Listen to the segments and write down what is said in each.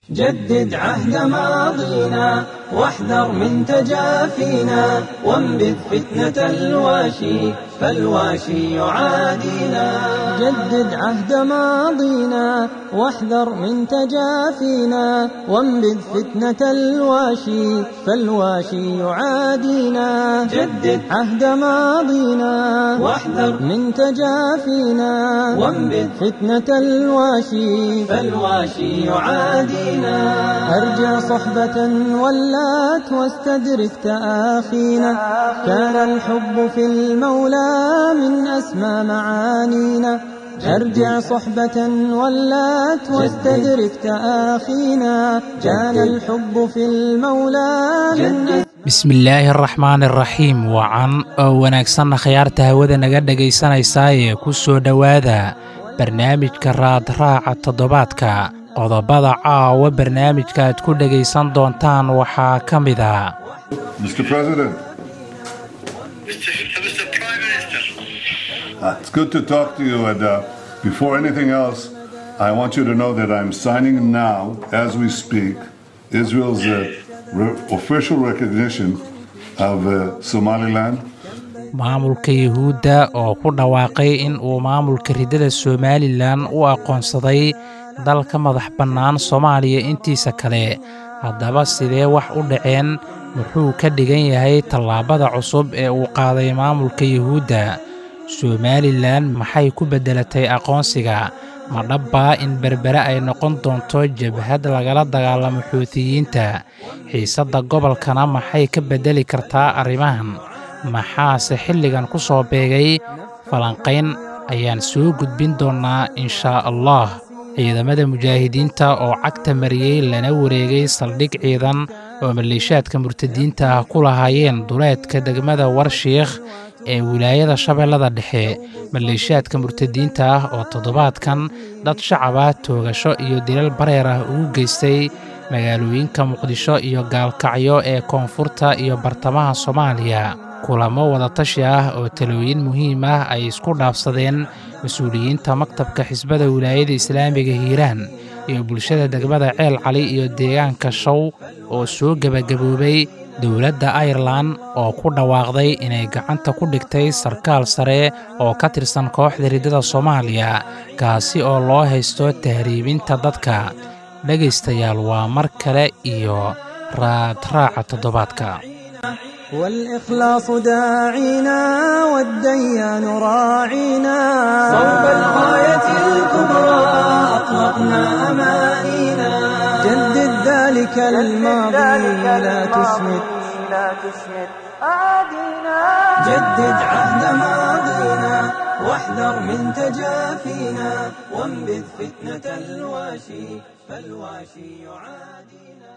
جدد عهد ماضينا واحذر من تجافينا وانبذ فتنة الواشي فالواشي يعادينا جدد عهد ماضينا واحذر من تجافينا وانبذ فتنة الواشي فالواشي يعادينا جدد عهد ماضينا واحذر من تجافينا وانبذ فتنة الواشي فالواشي يعادينا أرجع صحبة ولات واستدرك تآخينا كان الحب في المولى من أسمى معانينا أرجع صحبة ولات واستدرك تآخينا كان الحب في المولى من أسمى bismillaahi araxmaan iraxiim wacan oo wanaagsanna khiyaarta hawada naga dhegaysanaysaayee ku soo dhowaada barnaamijka raadraaca toddobaadka qodobada caawa barnaamijka aad ku dhegaysan doontaan waxaa ka mid a Mr. President, Mr. Mr. Prime Minister, uh, it's good to talk to you. And uh, before anything else, I want you to know that I'm signing now, as we speak, Israel's uh, re- official recognition of uh, Somaliland. maamulka yuhuudda oo ku dhawaaqay in uu maamulka riddada somalilan u aqoonsaday dalka madax bannaan soomaaliya intiisa kale haddaba sidee wax u dhaceen muxuu ka dhigan yahay tallaabada cusub ee uu qaaday maamulka yuhuudda somalilan maxay ku beddelatay aqoonsiga ma dhabbaa in berbere ay noqon doonto jabhad lagala dagaalamo xuutiyiinta xiisadda gobolkana maxay ka beddeli kartaa arrimahan maxaase xilligan ku soo beegay falanqayn ayaan soo gudbin doonnaa inshaa allah ciidamada mujaahidiinta oo cagta mariyey lana wareegay saldhig ciidan oo maleeshaadka murtadiinta ah ku lahaayeen duleedka degmada warshiikh ee wilaayada shabeellada dhexe maleeshaadka murtadiinta ah oo toddobaadkan dad shacab ah toogasho iyo dilal bareer ah ugu geystay magaalooyinka muqdisho iyo gaalkacyo ee koonfurta iyo bartamaha soomaaliya kulamo wadatashi ah oo talooyin muhiim ah ay isku dhaafsadeen mas-uuliyiinta maktabka xisbada wilaayada islaamiga hiiraan iyo bulshada degmada ceel cali iyo deegaanka show oo soo gebagaboobay dowladda airelan oo ku dhawaaqday inay gacanta ku dhigtay sarkaal sare oo ka tirsan kooxda riddada soomaaliya kaasi oo loo haysto tahriibinta dadka dhegaystayaal waa mar kale iyo raadraaca toddobaadka والإخلاص داعينا والديان راعينا صوب الغاية الكبرى أطلقنا أمانينا جدد ذلك الماضي لا تسمد جدد عهد ماضينا واحذر من تجافينا وانبذ فتنة الواشي فالواشي يعادينا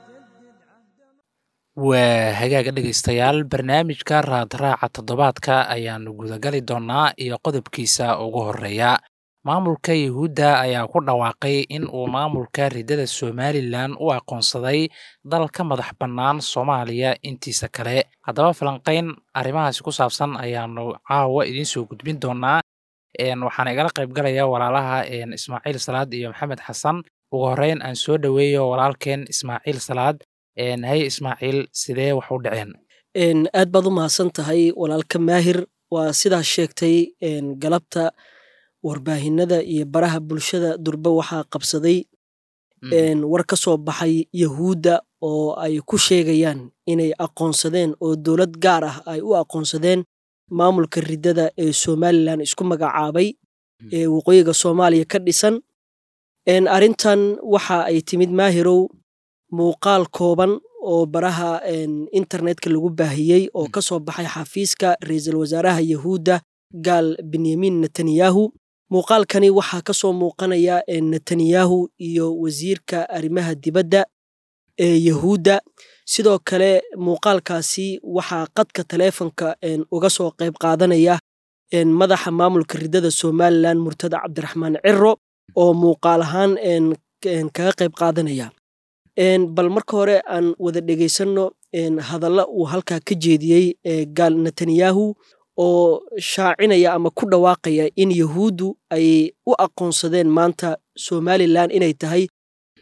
waa hagaaga dhegaystayaal barnaamijka raadraaca toddobaadka ayaannu gudagali doonnaa iyo qodobkiisa ugu horreeya maamulka yuhuudda ayaa ku dhawaaqay in uu maamulka riddada somalilan u aqoonsaday dal ka madax bannaan soomaaliya intiisa kale haddaba falanqayn arrimahaasi ku saabsan ayaannu caawa idiin soo gudbin doonnaa waxaana igala qaybgalaya walaalaha ismaaciil salaad iyo maxamed xasan ugu horreyn aan soo dhoweeyo walaalkeen ismaaciil salaad hay ismaaciil sidee wax u dhaceen aad baad u mahadsan tahay walaalka maahir waa sidaas sheegtay galabta warbaahinada iyo baraha bulshada durbe waxaa qabsaday war ka soo baxay yahuudda oo ay ku sheegayaan inay aqoonsadeen oo dowlad gaar ah ay u aqoonsadeen maamulka riddada ee somalilan isku magacaabay ee waqooyiga soomaaliya ka dhisan arrintan waxa ay timid maahirow muuqaal kooban oo baraha internetka lagu baahiyey oo ka soo baxay xafiiska ra-iisul wasaaraha yahuudda gaal benyamin netanyahu muuqaalkani waxaa ka soo muuqanaya netanyahu iyo wasiirka arrimaha dibadda ee yahuudda sidoo kale muuqaalkaasi waxaa qadka taleefonka uga soo qayb qaadanaya madaxa maamulka riddada somalilan murtada cabdiraxmaan ciro oo muuqaal ahaan kaga qayb qaadanaya bal marka hore aan wada dhegaysanno hadalla uu halkaa ka jeediyey gaal netanyahu oo shaacinaya ama ku dhawaaqaya in yahuuddu ay u aqoonsadeen maanta somalilan inay tahay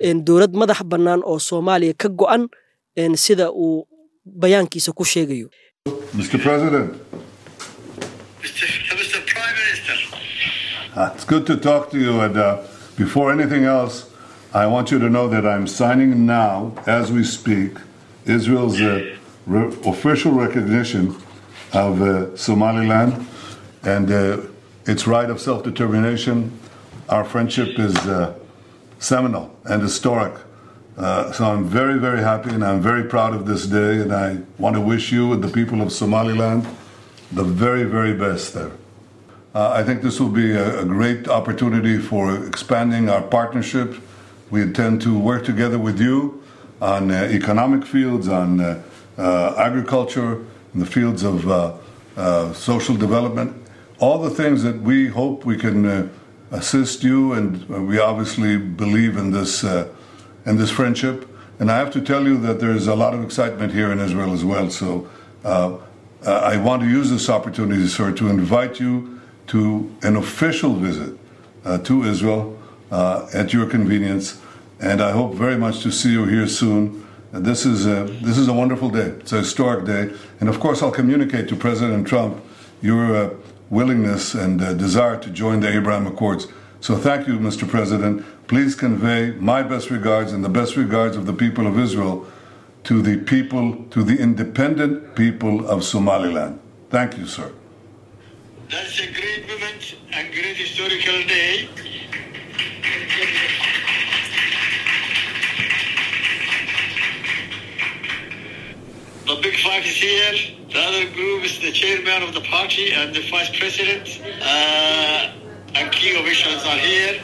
dowlad madax bannaan oo soomaaliya ka go'an sida uu bayaankiisa ku sheegayo Mr. President, Mr. Mr. Prime Minister, uh, it's good to talk to you. And uh, before anything else, I want you to know that I'm signing now, as we speak, Israel's uh, re- official recognition of uh, Somaliland and uh, its right of self determination. Our friendship is uh, seminal and historic. Uh, so I'm very, very happy and I'm very proud of this day. And I want to wish you and the people of Somaliland the very, very best there. Uh, I think this will be a, a great opportunity for expanding our partnership. We intend to work together with you on uh, economic fields, on uh, uh, agriculture, in the fields of uh, uh, social development, all the things that we hope we can uh, assist you, and uh, we obviously believe in this uh, in this friendship. And I have to tell you that there is a lot of excitement here in Israel as well. So uh, uh, I want to use this opportunity, sir, to invite you to an official visit uh, to Israel uh, at your convenience. And I hope very much to see you here soon. Uh, This is a, this is a wonderful day. It's a historic day. And of course, I'll communicate to President Trump your uh, willingness and uh, desire to join the Abraham Accords. So thank you, Mr. President. Please convey my best regards and the best regards of the people of Israel to the people, to the independent people of Somaliland. Thank you, sir. that's a great moment and great historical day. The big five is here. The other group is the chairman of the party and the vice president. Uh, and key officials are here.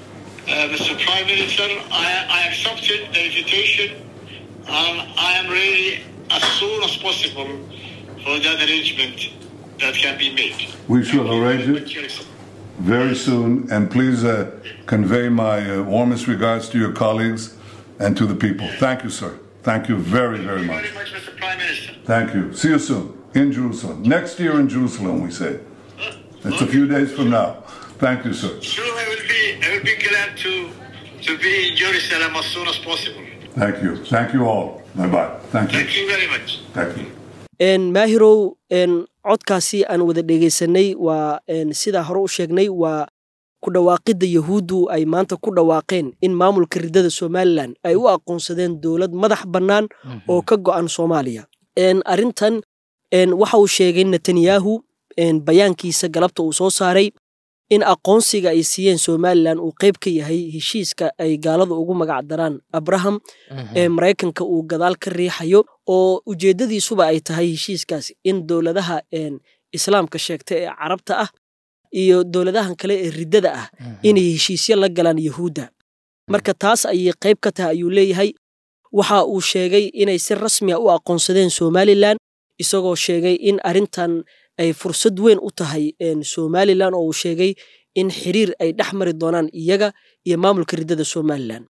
Uh, Mr. Prime Minister, I, I accepted the invitation and I am ready as soon as possible for that arrangement that can be made. We shall arrange it very soon, and please uh, convey my uh, warmest regards to your colleagues and to the people. Thank you, sir. Thank you very, very much. Very much, Mr. Prime Minister. Thank you. See you soon in Jerusalem. Next year in Jerusalem, we say. It's a few days from now. Thank you, sir. Sure, I will be. I will be glad to to be in Jerusalem as soon as possible. Thank you. Thank you all. Bye bye. Thank you. Thank you very much. Thank you. maahirow codkaasi aan wada dhegaysanay waa sidaa hore u sheegnay waa ku dhawaaqidda yahuuddu ay maanta ku dhawaaqeen in maamulka ridada somalilan ay u aqoonsadeen dowlad madax bannaan oo ka go'an soomaaliya arrintan waxa uu sheegay netanyahu bayaankiisa galabta uu soo saaray in aqoonsiga ay siiyeen somalilan uu qayb ka yahay heshiiska ay gaalada ugu magac daraan abraham ee maraykanka uu gadaal ka riixayo oo ujeeddadiisuba ay tahay heshiiskaas in dowladaha islaamka sheegta ee carabta ah iyo dowladahan kale ee riddada ah inay heshiisyo la galaan yahuudda marka taas ayay qayb ka tahay ayuu leeyahay waxa uu sheegay inay si rasmiya u aqoonsadeen somalilan isagoo sheegay in arrintan ay fursad weyn u tahay somalilan oo uu sheegay in xiriir ay dhex mari doonaan iyaga iyo maamulka riddada somalilan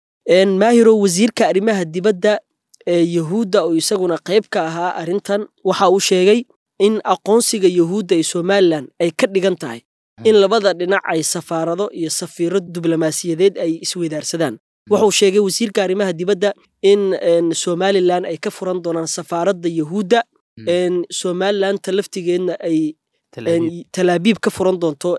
maahiro wasiirka arrimaha dibadda ee yahuudda oo isaguna qayb ka ahaa arrintan waxa uu sheegay in aqoonsiga yahuudda ee somalilan ay ka dhigan tahay in labada dhinac ay safaarado iyo safiiro diblomaasiyadeed ay isweydaarsadaan wuxuu sheegay wasiirka arrimaha dibadda in somalilan ay ka furan doonaan safaaradda yahuudda somalilanta laftigeedna ay talaabiib ka furan doonto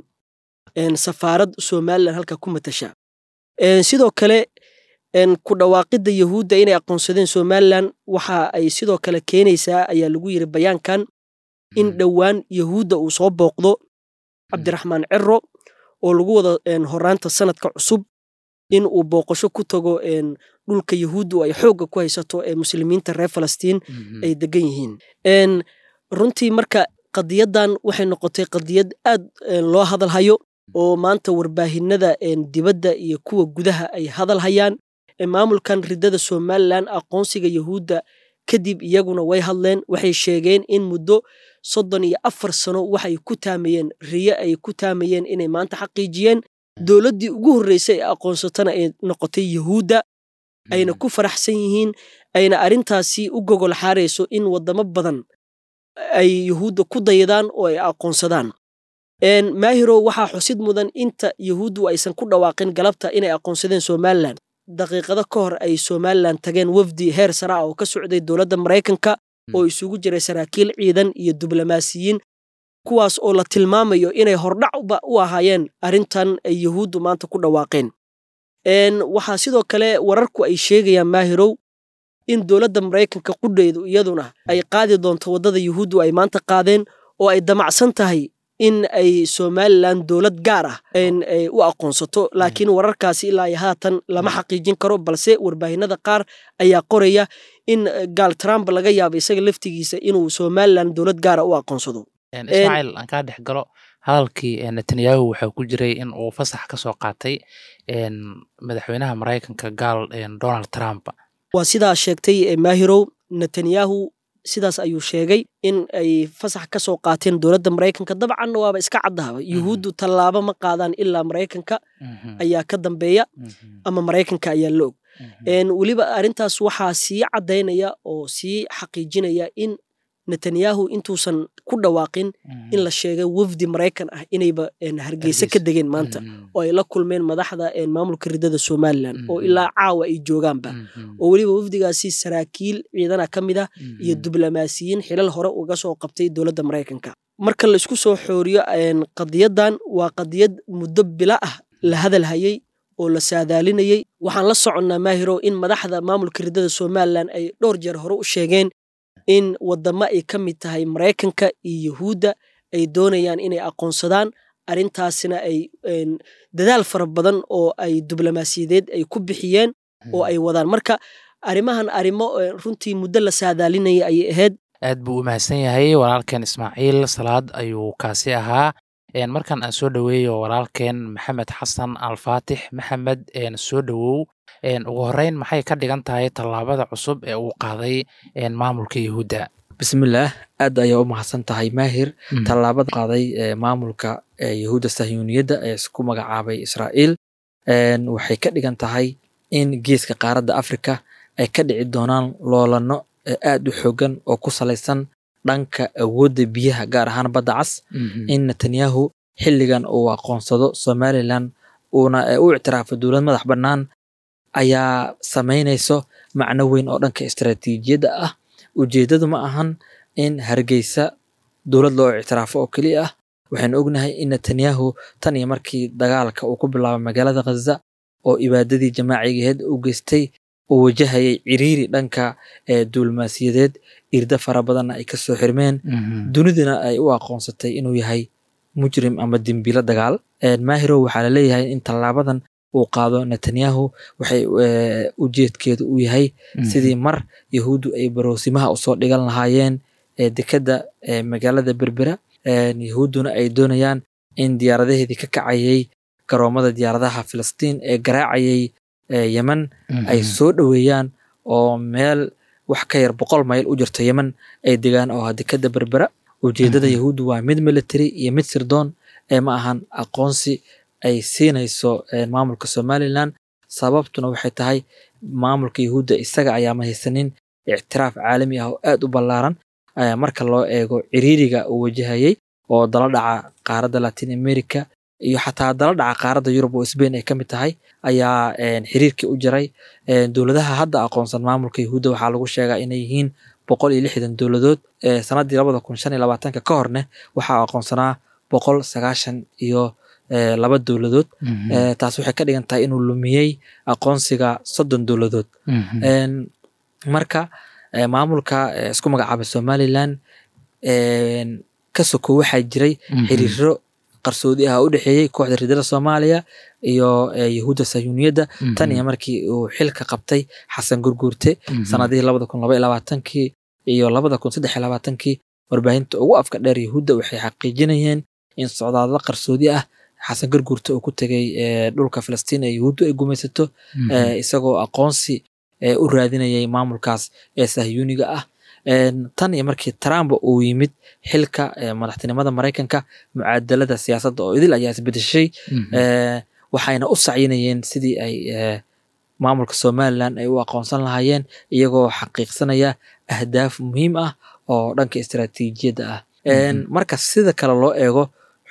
safaarad somalilan halka ku matasha sidoo kale ku dhawaaqidda yahuudda inay aqoonsadeen somalilan waxa ay sidoo kale keenaysaa ayaa lagu yiri bayaankan in dhowaan yahuudda uu soo booqdo cabdiraxmaan ciro oo lagu wado horaanta sanadka cusub in uu booqasho ku tago dhulka yahuuddu ay xoogga ku haysato ee muslimiinta reer falastiin ay degan yihiin runtii marka qadiyaddan waxay noqotay qadiyad aad loo hadalhayo oo maanta warbaahinada dibadda iyo kuwa gudaha ay hadal hayaan maamulkan riddada somalilan aqoonsiga yahuudda kadib iyaguna way hadleen waxay sheegeen in muddo soddon iyo afar sano waxay ku taamayeen riyo ay ku taamayeen inay maanta xaqiijiyeen dowladdii ugu horreysay ee aqoonsatana ay noqotay yahuudda ayna ku faraxsan yihiin ayna arrintaasi u gogol xaarayso in waddamo badan ay yahuudda ku daydaan oo ay aqoonsadaan maahiro waxaa xusid mudan inta yahuuddu aysan ku dhawaaqin galabta inay aqoonsadeen somalilan daqiiqado ka hor ay somalilan tageen wafdi heer sare ah oo ka socday dowladda maraykanka oo isugu jiray saraakiil ciidan iyo diblomaasiyiin kuwaas oo la tilmaamayo inay hordhacba u ahaayeen arrintan ay yuhuuddu maanta ku dhawaaqeen waxaa sidoo kale wararku ay sheegayaan maahirow in dowladda maraykanka qudheydu iyaduna ay qaadi doonto waddada yuhuuddu ay maanta qaadeen oo ay damacsan tahay in ay somalilan dowlad gaar ah u aqoonsato laakiin wararkaasi ilaa iyo haatan lama xaqiijin karo balse warbaahinada qaar ayaa qoraya in gaal trump laga yaabo isaga laftigiisa inuu somalilan dowlad gaara u aqoonsado ismaaciil aan kaa dhex galo hadalkii netanyahu waxaa ku jiray in uu fasax ka soo qaatay madaxweynaha maraykanka gaal donald trump waa sidaa sheegtay maahirow netanyahu sidaas ayuu sheegay in ay fasax ka soo qaateen dowladda maraykanka dabcanna waaba iska caddahaba yuhuuddu tallaabo ma qaadaan ilaa maraykanka ayaa ka dambeeya ama maraykanka ayaa la og weliba arrintaas waxaa sii caddaynaya oo sii xaqiijinaya in netanyahu intuusan ku dhawaaqin in la sheegay wafdi maraykan ah inayba hargeysa ka degeen maanta oo ay la kulmeen madaxda maamulka ridada somalilan oo ilaa caawa ay joogaanba oo weliba wafdigaasi saraakiil ciidana ka mid ah iyo diblomaasiyiin xilal hore uga soo qabtay dowladda maraykanka marka la isku soo xooriyo qadiyadan waa qadiyad muddo bila ah la hadal hayay oo la saadaalinayey waxaan la soconnaa maahiro in madaxda maamulka ridada somalilan ay dhowr jeer hore u sheegeen in wadamo ay ka mid tahay maraykanka iyo yuhuudda ay doonayaan inay aqoonsadaan arrintaasina ay dadaal fara badan oo ay diblomaasiyadeed ay ku bixiyeen oo ay wadaan marka arrimahan arrimo runtii muddo la saadaalinaya ayay ahayd aad buu u mahadsan yahay walaalkeen ismaaciil salaad ayuu kaasi ahaa markan aan soo dhoweeyo walaalkeen maxamed xasan alfaatix maxamed soo dhowow ugu horeyn maxay ka dhigan tahay tallaabada cusub ee uu qaaday maamulka yuhuudda bismillaah aad ayaa u mahadsan tahay maahir tallaabada qaaday maamulka yuhuudda sahyuuniyadda ee isku magacaabay israa'iil waxay ka dhigan tahay in geeska qaaradda afrika ay ka dhici doonaan loolano aad u xoogan oo ku salaysan dhanka awoodda biyaha gaar ahaan badda cas in netanyahu xilligan uu aqoonsado somalilan uuna u ictiraafo dowlad madax bannaan ayaa samaynayso macno weyn oo dhanka istaraatiijiyadda ah ujeeddadu ma ahan in hargeysa dowlad loo ictiraafo oo keliya ah waxaynu ognahay in netanyahu tan iyo markii dagaalka uu ku bilaabay magaalada khaza oo ibaadadii jamaacigaheed u geystay uu wajahayay ciriiri dhanka duulmaasiyadeed irda fara badanna ay kasoo xirmeen duniduna ay u aqoonsatay inuu yahay mujrim ama dembilo dagaal maahiro waxaa laleeyahay in tallaabadan uu qaado netanyahu waxay ujeedkeedu u yahay sidii mar yahuuddu ay baroosimaha usoo dhigan lahaayeen dekadda magaalada berbera yahuudduna ay doonayaan in diyaaradaheedii ka kacayay garoomada diyaaradaha filistiin ee garaacayay yemen ay soo dhoweeyaan oo meel wax ka yar boqol mayl u jirto yemen ay degaan oo ah dekadda berbera ujeeddada yahuuddu waa mid military iyo mid sirdoon ee ma ahan aqoonsi ay siinayso maamulka somalilan sababtuna waxay tahay maamulka yahuudda isaga ayaa mahaysanin ictiraaf caalami ah oo aad u ballaaran marka loo eego ciriiriga uu wajahayay oo dala dhaca qaaradda latin america iyo xataa dala dhaca qaaradda yurub oo sbain ay ka mid tahay ayaa xiriirkii u jiray dowladaha hadda aqoonsan maamulka yahuudda waxaa lagu sheegaa inay yihiin boqol iyo lixdan dowladood sannaddii labada kun shan iyo labaatanka ka horne waxaa aqoonsanaa boqol sagaashan iyo laba dowladood taas waxay ka dhigan tahay inuu lumiyey aqoonsiga soddon dowladood marka maamulka isku magacaabay somalilan ka soko waxaa jiray xiriiro qarsoodi ah oo u dhexeeyey kooxda ridada soomaaliya iyo yahuudda sayuuniyadda tan iyo markii uu xilka qabtay xasan gurguurte sanadihii labada kun laba iyo labaatankii iyo labada kun saddex iyo labaatankii warbaahinta ugu afka dheer yahuudda waxay xaqiijinayeen in socdaadla qarsoodi ah xasan gurguurte uu ku tegay dhulka filistiin ee yahuuddu ay gumaysato isagoo aqoonsi u raadinayay maamulkaas ee sahyuuniga ah tan iyo markii trump uu yimid xilka madaxtinimada maraykanka mucaadalada siyaasadda oo idil ayaa isbedeshay waxayna u sacyinayeen sidii ay maamulka somalilan ay u aqoonsan lahaayeen iyagoo xaqiiqsanaya ahdaaf muhiim ah oo dhanka istaraatiijiyadda ah marka sida kale loo eego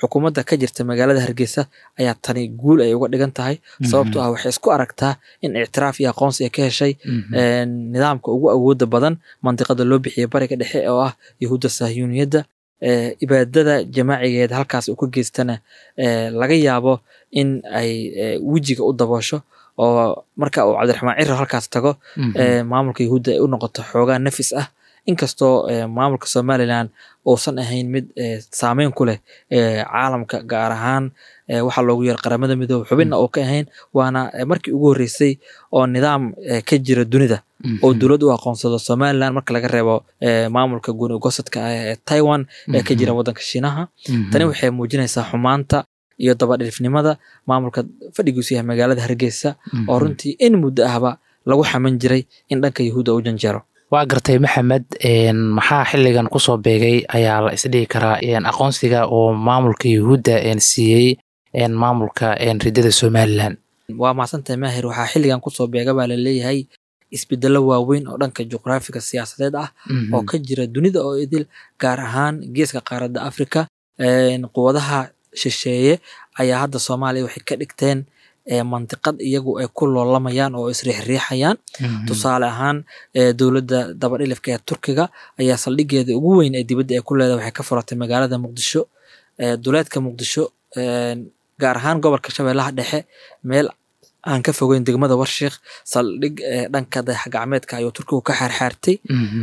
xukuumadda ka jirta magaalada hargeysa ayaa tani guul ay uga dhigan tahay sababtoo ah waxay isku aragtaa in ictiraaf iyo aqoonsi ay ka heshay nidaamka ugu awooda badan mandiqada loo bixiyay bariga dhexe oo ah yahuudda sahyuuniyadda ibaadada jamaacigeed halkaas uu ka geystana laga yaabo in ay wejiga u daboosho oo marka uu cabdiraxmaan cirar halkaas tago maamulka yahuudda ay u noqoto xoogaa nafis ah inkastoo maamulka somalilan uusan ahayn mid saameyn ku leh caalamka gaar ahaan waxaa loogu yeer qaramada midoobe xubinna oo ka ahayn waana markii ugu horreysay oo nidaam ka jira dunida oo dowlad u aqoonsado somalilan marka laga reebo maamulka guni gosadka ah ee taiwan ee ka jira waddanka shiinaha tani waxay muujinaysaa xumaanta iyo dabadhilifnimada maamulka fadhigiisu yahay magaalada hargeysa oo runtii in muddo ahba lagu xaman jiray in dhanka yahuudda u janjeero waa gartay maxamed maxaa xiligan kusoo beegay ayaa la isdhihi karaa aqoonsiga oo maamulka yahuudda siiyey maamulka ridada somalilan waa mahadsantahay maahir waxaa xilligan kusoo beega baa laleeyahay isbedelo waaweyn oo dhanka juqraafiga siyaasadeed ah oo ka jira dunida oo idil gaar ahaan geeska qaaradda africa quwadaha shisheeye ayaa hadda soomaaliya waxay ka dhigteen mantiqad iyagu ay ku loolamayaan oo isriixriixayaan tusaale ahaan dowladda dabadhilifka ee turkiga ayaa saldhigeeda ugu weyn ee dibadda ay ku leedahay waxay ka furatay magaalada muqdisho duleedka muqdisho gaar ahaan gobolka shabeellaha dhexe meel aan ka fogeyn degmada warshiikh saldhig dhanka dayaxgacmeedka ayuu turkigu ka xaarxaartay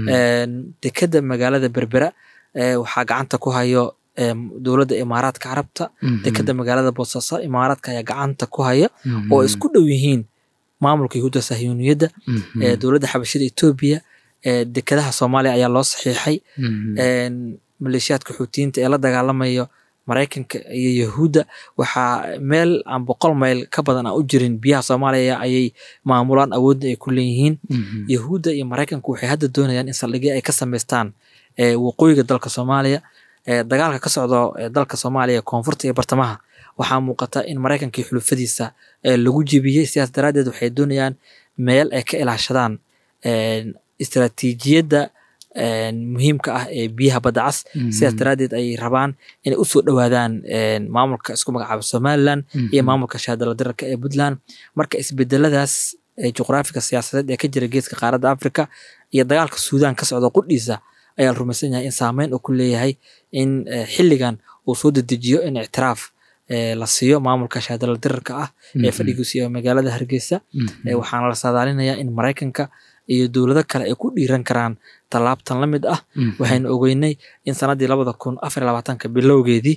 dekeda magaalada berbera waxaa gacanta ku hayo dowladda imaaraadka carabta dekeda magaalada boosaaso imaaraadka ayaa gacanta ku haya oo isku dhow yihiin maamulka yahuudda sahyuuniyadda dowladda xabashida etoobiya dekadaha soomaaliya ayaa loo saxiixay maleeshiyaadka xuutiyiinta ee la dagaalamayo maraykanka iyo yahuudda waxaa meel aan boqol mayl ka badan aan u jirin biyaha soomaaliya ayay maamulaan awoodda ay ku leeyihiin yahuudda iyo maraykanku waxay hadda doonayaan in saldhigyo ay ka samaystaan waqooyiga dalka soomaaliya dagaalka ka socdo dalka soomaaliya koonfurta iyo bartamaha waxaa muuqata in maraykanka iyo xulufadiisa lagu jebiyey sidaas daraaddeed waxay doonayaan meel ay ka ilaashadaan istaraatiijiyadda muhiimka ah ee biyaha badda cas sidaas daraaddeed ay rabaan inay usoo dhowaadaan maamulka isku magacaaba somalilan iyo maamulka shaadala dirarka ee puntland marka isbedeladaas juqraafiga siyaasadeed ee ka jira geeska qaaradda africa iyo dagaalka suudaan ka socda qudhiisa ayaa la rumaysan yahay in saameyn uu ku leeyahay in xilligan uu soo dedejiyo in ictiraaf la siiyo maamulka shaadala dirarka ah ee fadhigiisu iyo magaalada hargeysa waxaana la saadaalinayaa in maraykanka iyo dowlado kale ay ku dhiiran karaan tallaabtan la mid ah waxaynu ogeynay in sannaddii labada kun afar labaatanka bilowgeedii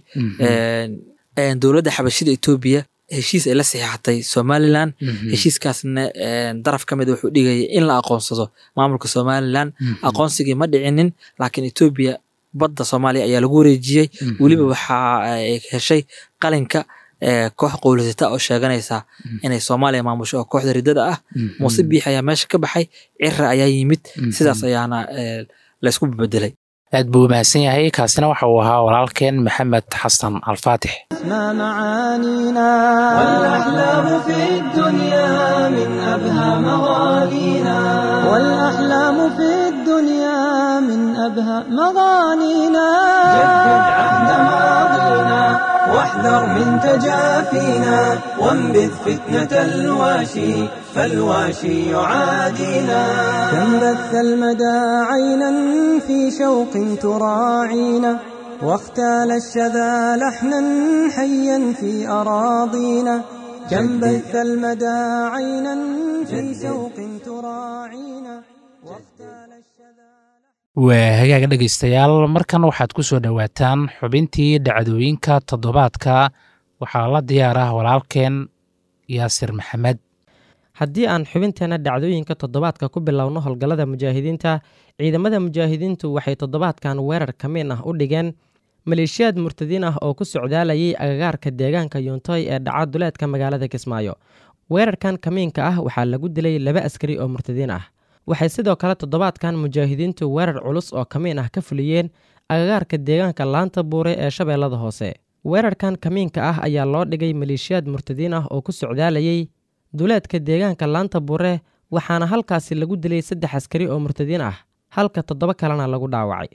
dowladda xabashida etoobiya heshiis ay la saxiixatay somalilan heshiiskaasna daraf ka mid wuxuu dhigaya in la aqoonsado maamulka somalilan aqoonsigii ma dhicinin laakiin etoobiya badda soomaaliya ayaa lagu wareejiyey weliba waxa ay heshay qalinka koox qowlisata oo sheeganaysa inay soomaaliya maamusho oo kooxda riddada ah muuse biix ayaa meesha ka baxay cira ayaa yimid sidaas ayaana laysku bedelay aad buu mahadsan yahay kaasina waxa uu ahaa walaalkeen maxamed xasan alfaatix ما معانينا والأحلام في الدنيا من أبهى مغانينا والأحلام في الدنيا من أبهى مغانينا جدد عهد ماضينا واحذر من تجافينا وانبذ فتنة الواشي فالواشي يعادينا كم بث المدى عينا في شوق تراعينا واختال الشذا لحنا حيا في أراضينا كم بث المدى عينا في شوق تراعينا واختال الشذا waa hagaaga dhegaystayaal markan waxaad ku soo dhowaataan xubintii dhacdooyinka toddobaadka waxaa la diyaar ah walaalkeen yaasir maxamed haddii aan xubinteena dhacdooyinka toddobaadka ku bilowno howlgallada mujaahidiinta ciidamada mujaahidiintu waxay toddobaadkan weerar kamiin ah u dhigeen maleeshiyaad murtadiin ah oo ku socdaalayay agagaarka deegaanka yuuntoy ee dhaca duleedka magaalada kismaayo weerarkan kamiinka ah waxaa lagu dilay laba askari oo murtadiin ah waxay sidoo kale toddobaadkan mujaahidiintu weerar culus oo kamiin ah ka fuliyeen agagaarka deegaanka laanta buure ee shabeellada hoose weerarkan kamiinka ah ayaa loo dhigay maleeshiyaad murtadiin ah oo ku socdaalayay duleedka deegaanka laanta buure waxaana halkaasi lagu dilay saddex askari oo murtadiin ah halka toddoba kalena lagu dhaawacay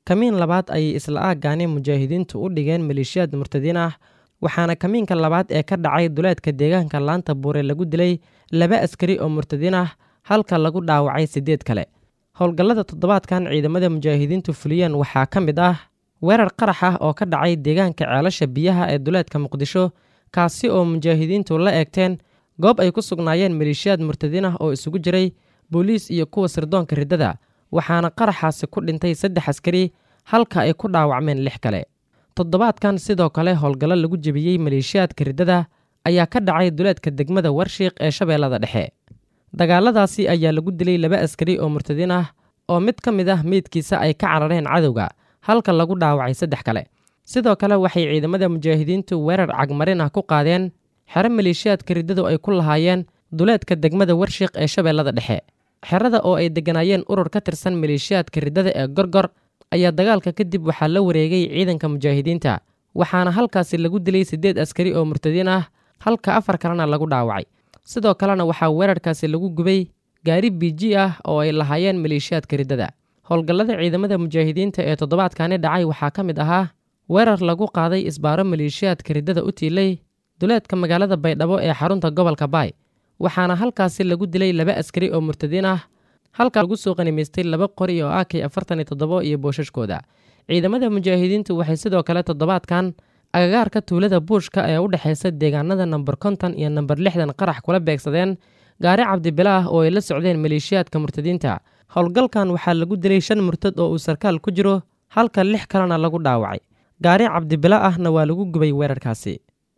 kamiin labaad ayay isla aaggaani mujaahidiintu u dhigeen maleeshiyaad murtadiin ah waxaana kamiinka labaad ee ka dhacay duleedka deegaanka laanta buure lagu dilay laba askari oo murtadiin ah halka lagu dhaawacay siddeed kale howlgallada toddobaadkan ciidamada mujaahidiintu fuliyeen waxaa ka mid ah weerar qarax ah oo ka dhacay deegaanka ceelasha biyaha ee duleedka muqdisho kaasi oo mujaahidiintu la eegteen goob ay ku sugnaayeen maleeshiyaad murtadiin ah oo isugu jiray booliis iyo kuwa sirdoonka riddada waxaana qaraxaasi ku dhintay saddex askari halka ay ku dhaawacmeen lix kale toddobaadkan sidoo kale howlgallo lagu jebiyey maleeshiyaadka riddada ayaa ka dhacay duleedka degmada warshiiq ee shabeellada dhexe dagaaladaasi ayaa lagu dilay laba askari oo murtadiin ah oo mid ka mid ah meydkiisa ay ka carareen cadowga halka lagu dhaawacay saddex kale sidoo kale waxay ciidamada mujaahidiintu weerar cagmarin ah ku qaadeen xero maleeshiyaadka riddadu ay ku lahaayeen duleedka degmada warshiiq ee shabeellada dhexe xerada oo ay degganaayeen urur ka tirsan maleeshiyaadka riddada ee gorgor ayaa dagaalka kadib waxaa la wareegay ciidanka mujaahidiinta waxaana halkaasi lagu dilay siddeed askari oo murtadiin ah halka afar kalena lagu dhaawacay sidoo kalena waxaa weerarkaasi lagu gubay gaari biiji ah oo ay lahaayeen maleeshiyaadka riddada howlgallada ciidamada mujaahidiinta ee toddobaadkani dhacay waxaa ka mid ahaa weerar lagu qaaday isbaaro maleeshiyaadka riddada u tiilay duleedka magaalada baydhabo ee xarunta gobolka baay waxaana halkaasi lagu dilay laba askari oo murtadiin ah halka lagu soo qanimaystay laba qori oo ak afartan iyo toddobo iyo boosashkooda ciidamada mujaahidiintu waxay sidoo kale toddobaadkan agagaarka tuulada buushka ee u dhexaysa deegaanada namber konton iyo namber lixdan qarax kula beegsadeen gaari cabdibila ah oo ay la socdeen maleeshiyaadka murtadiinta howlgalkan waxaa lagu dilay shan murtad oo uu sarkaal ku jiro halka lix kalena lagu dhaawacay gaari cabdibila ahna waa lagu gubay weerarkaasi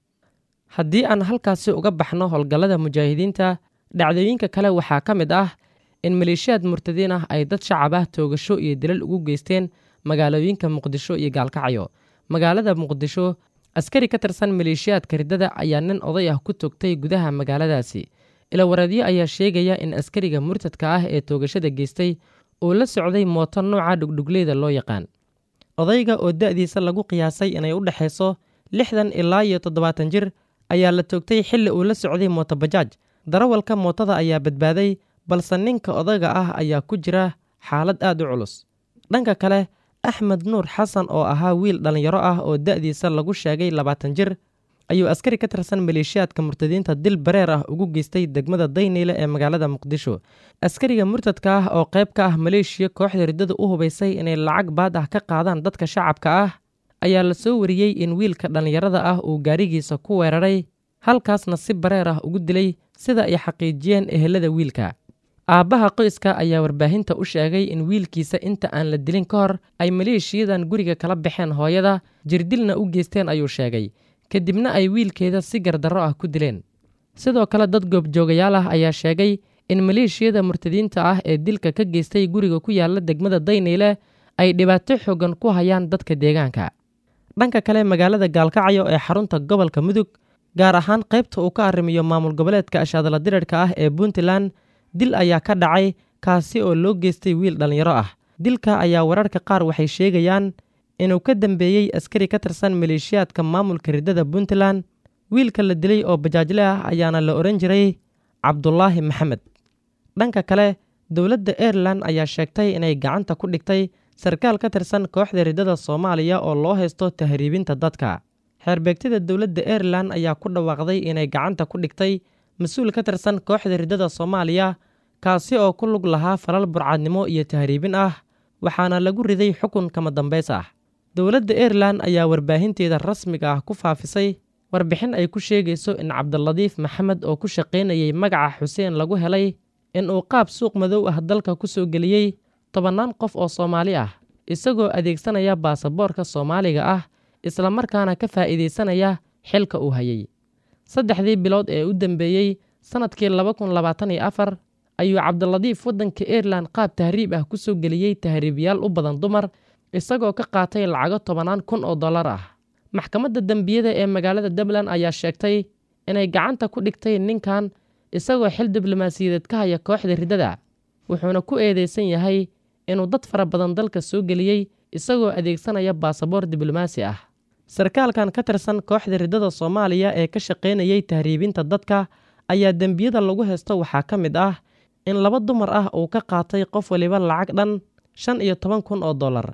haddii aan halkaasi uga baxno howlgallada mujaahidiinta dhacdooyinka kale waxaa ka mid ah in maleeshiyaad murtadiin ah ay dad shacab ah toogasho iyo dilal ugu geysteen magaalooyinka muqdisho iyo gaalkacyo magaalada muqdisho askari ka tirsan maleeshiyaadka riddada ayaa nin oday ah ku togtay gudaha magaaladaasi ilawareedyo ayaa sheegaya in askariga murtadka ah ee toogashada geystay uu la socday mooto nooca dhugdhugleyda loo yaqaan odayga oo da'diisa lagu qiyaasay inay u dhexayso lixdan ilaa iyo toddobaatan jir ayaa la toogtay xilli uu la socday mootobajaaj darawalka mootada ayaa badbaaday balse ninka odayga ah ayaa ku jira xaalad aad u culus dhanka kale axmed nuur xasan oo ahaa wiil dhallinyaro ah oo da'diisa lagu sheegay labaatan jir ayuu askari ka tirsan maleeshiyaadka murtadiinta dil bareer ah ugu geystay degmada dayniile ee magaalada muqdisho askariga murtadka ah oo qayb ka ah maleeshiya kooxda riddada u hubaysay inay lacag baad ah ka qaadaan dadka shacabka ah ayaa la soo wariyey in wiilka dhallinyarada ah uu gaarigiisa ku weeraray halkaasna si bareer ah ugu dilay sida ay xaqiijiyeen ehelada wiilka aabbaha qoyska ayaa warbaahinta u sheegay in wiilkiisa inta aan la dilin ka hor ay maleeshiyadan guriga kala baxeen hooyada jirdilna u geysteen ayuu sheegay kadibna ay wiilkeeda si gardarro ah ku dileen sidoo kale dad goobjoogayaal ah ayaa sheegay in maleeshiyada murtadiinta ah ee dilka ka geystay guriga ku yaalla degmada dayniile ay dhibaato xoogan ku hayaan dadka deegaanka dhanka kale magaalada gaalkacyo ee xarunta gobolka mudug gaar ahaan qaybta uu ka arrimiyo maamul goboleedka ashaadala dirirhka ah ee puntland dil ayaa ka dhacay kaasi oo loo geystay wiil dhallinyaro ah dilka ayaa wararka qaar waxay sheegayaan inuu ka dambeeyey askari ka tirsan maleeshiyaadka maamulka riddada puntland wiilka la dilay oo bajaajle ah ayaana la odhan jiray cabdulaahi maxamed dhanka kale dowladda airelan ayaa sheegtay inay gacanta ku dhigtay sarkaal ka tirsan kooxda riddada soomaaliya oo loo haysto tahriibinta dadka xeerbeegtida dowladda airelan ayaa ku dhawaaqday inay gacanta ku dhigtay mas-uul ka tirsan kooxda riddada soomaaliya kaasi oo ku lug lahaa falal burcadnimo iyo tahriibin ah waxaana lagu riday xukun kama dambays ah dowladda airelan ayaa warbaahinteeda rasmiga ah ku faafisay warbixin ay ku sheegayso in cabdiladiif maxamed oo ku shaqaynayay magaca xuseen lagu helay in uu qaab suuq madow ah dalka ku soo geliyey tobannaan qof oo soomaali ah isagoo adeegsanaya baasaboorka soomaaliga ah islamarkaana ka faa'iidaysanaya xilka uu hayay saddexdii bilood ee u dambeeyey sannadkii laba kun labaatan iyo afar ayuu cabdiladiif waddanka airelan qaab tahriib ah ku soo geliyey tahriibyaal u badan dumar isagoo ka qaatay lacago tobannaan kun oo dollar ah maxkamadda dembiyada ee magaalada dublin ayaa sheegtay inay gacanta ku dhigtay ninkan isagoo xil diblomaasiyadeed ka haya kooxda riddada wuxuuna ku eedeysan yahay inuu dad fara badan dalka soo geliyey isagoo adeegsanaya baasaboor diblomaasi ah sarkaalkan ka tirsan kooxda riddada soomaaliya ee ka shaqaynayay tahriibinta dadka ayaa dembiyada lagu haysto waxaa ka mid ah in laba dumar ah uu ka qaatay qof waliba lacag dhan shan iyo toban kun oo dollar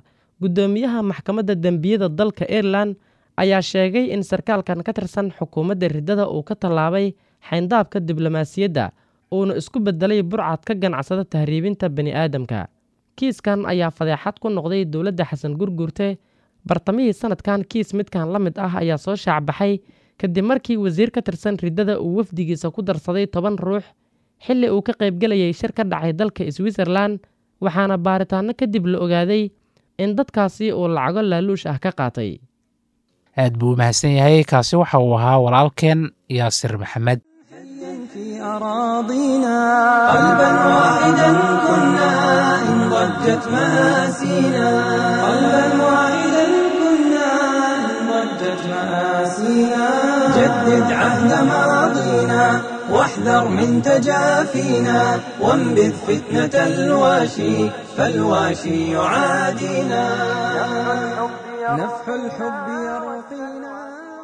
guddoomiyaha maxkamadda dembiyada dalka irelan ayaa sheegay in sarkaalkan ka tirsan xukuumadda riddada uu ka tallaabay xayndaabka diblomaasiyadda uuna isku beddelay burcad ka ganacsada tahriibinta bini'aadamka kiiskan ayaa fadeexad ku noqday dowladda xasan gurgurte bartamihii sanadkan kiis midkan la mid ah ayaa soo shaacbaxay kadib markii wasiir ka tirsan riddada uu wafdigiisa ku darsaday toban ruux xilli uu ka qaybgelayay shir ka dhacay dalka switzerlan waxaana baaritaanno kadib la ogaaday in dadkaasi uu lacago laaluush ah ka qaatay aad buu u mahadsan yahay kaasi waxa uu ahaa walaalkeen yaasir maxamed في أراضينا قلبا واحدا كنا إن ضجت مآسينا قلبا واحدا كنا إن ضجت مآسينا جدد عهد ماضينا واحذر من تجافينا وانبذ فتنة الواشي فالواشي يعادينا نفح الحب يرقينا